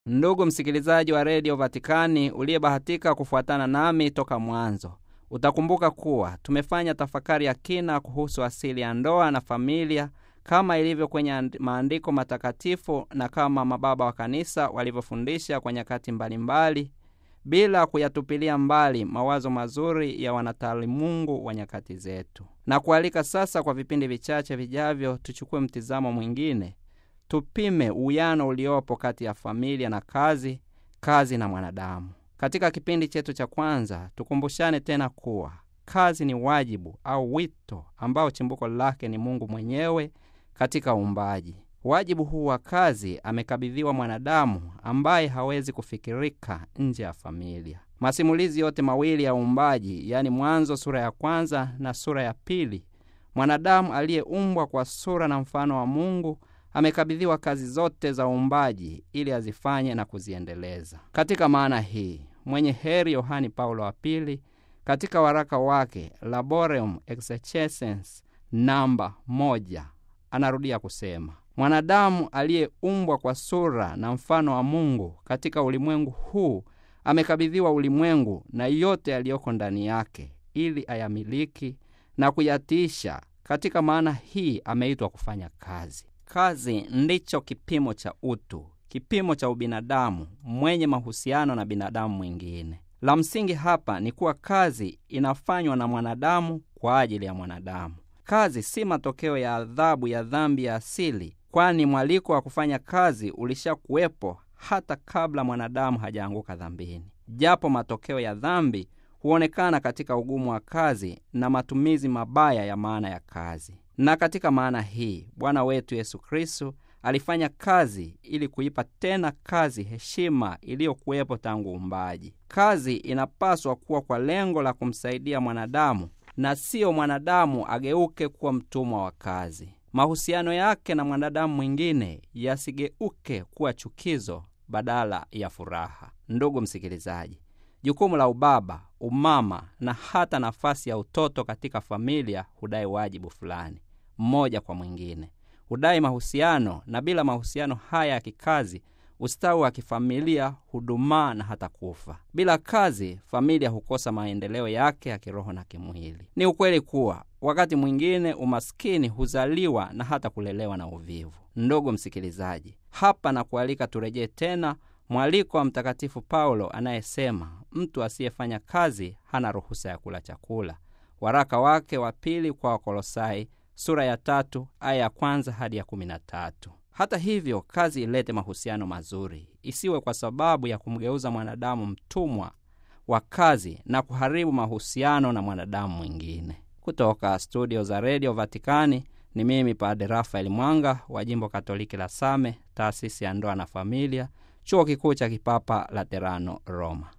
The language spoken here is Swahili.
Ndugu msikilizaji wa redio Vatikani uliyebahatika kufuatana nami toka mwanzo, utakumbuka kuwa tumefanya tafakari ya kina kuhusu asili ya ndoa na familia kama ilivyo kwenye maandiko matakatifu na kama mababa wa kanisa walivyofundisha kwa nyakati mbalimbali, bila kuyatupilia mbali mawazo mazuri ya wanataalimungu wa nyakati zetu, na kualika sasa kwa vipindi vichache vijavyo tuchukue mtizamo mwingine tupime uwiano uliopo kati ya familia na kazi, kazi na mwanadamu. Katika kipindi chetu cha kwanza, tukumbushane tena kuwa kazi ni wajibu au wito ambao chimbuko lake ni Mungu mwenyewe katika uumbaji. Wajibu huu wa kazi amekabidhiwa mwanadamu ambaye hawezi kufikirika nje ya familia. Masimulizi yote mawili ya uumbaji, yaani Mwanzo sura ya kwanza na sura ya pili, mwanadamu aliyeumbwa kwa sura na mfano wa Mungu amekabidhiwa kazi zote za uumbaji ili azifanye na kuziendeleza. Katika maana hii, mwenye heri Yohani Paulo wa Pili katika waraka wake Laboreum Exercens namba moja anarudia kusema, mwanadamu aliyeumbwa kwa sura na mfano wa Mungu katika ulimwengu huu amekabidhiwa ulimwengu na yote yaliyoko ndani yake ili ayamiliki na kuyatiisha. Katika maana hii ameitwa kufanya kazi. Kazi ndicho kipimo cha utu, kipimo cha ubinadamu mwenye mahusiano na binadamu mwingine. La msingi hapa ni kuwa kazi inafanywa na mwanadamu kwa ajili ya mwanadamu. Kazi si matokeo ya adhabu ya dhambi ya asili, kwani mwaliko wa kufanya kazi ulishakuwepo hata kabla mwanadamu hajaanguka dhambini. Japo matokeo ya dhambi huonekana katika ugumu wa kazi na matumizi mabaya ya maana ya kazi na katika maana hii Bwana wetu Yesu Kristo alifanya kazi ili kuipa tena kazi heshima iliyokuwepo tangu uumbaji. Kazi inapaswa kuwa kwa lengo la kumsaidia mwanadamu na siyo mwanadamu ageuke kuwa mtumwa wa kazi. Mahusiano yake na mwanadamu mwingine yasigeuke kuwa chukizo badala ya furaha. Ndugu msikilizaji, jukumu la ubaba, umama na hata nafasi ya utoto katika familia hudai wajibu fulani mmoja kwa mwingine, hudai mahusiano, na bila mahusiano haya ya kikazi, ustawi wa kifamilia hudumaa na hata kufa. Bila kazi, familia hukosa maendeleo yake ya kiroho na kimwili. Ni ukweli kuwa wakati mwingine umaskini huzaliwa na hata kulelewa na uvivu. Ndugu msikilizaji, hapa na kualika turejee tena mwaliko wa Mtakatifu Paulo anayesema mtu asiyefanya kazi hana ruhusa ya kula chakula, waraka wake wa pili kwa Wakolosai sura ya tatu aya ya kwanza hadi ya kumi na tatu. Hata hivyo, kazi ilete mahusiano mazuri, isiwe kwa sababu ya kumgeuza mwanadamu mtumwa wa kazi na kuharibu mahusiano na mwanadamu mwingine. Kutoka studio za redio Vatikani ni mimi Padre Rafael Mwanga wa jimbo Katoliki la Same, taasisi ya ndoa na familia, chuo kikuu cha kipapa Laterano, Roma.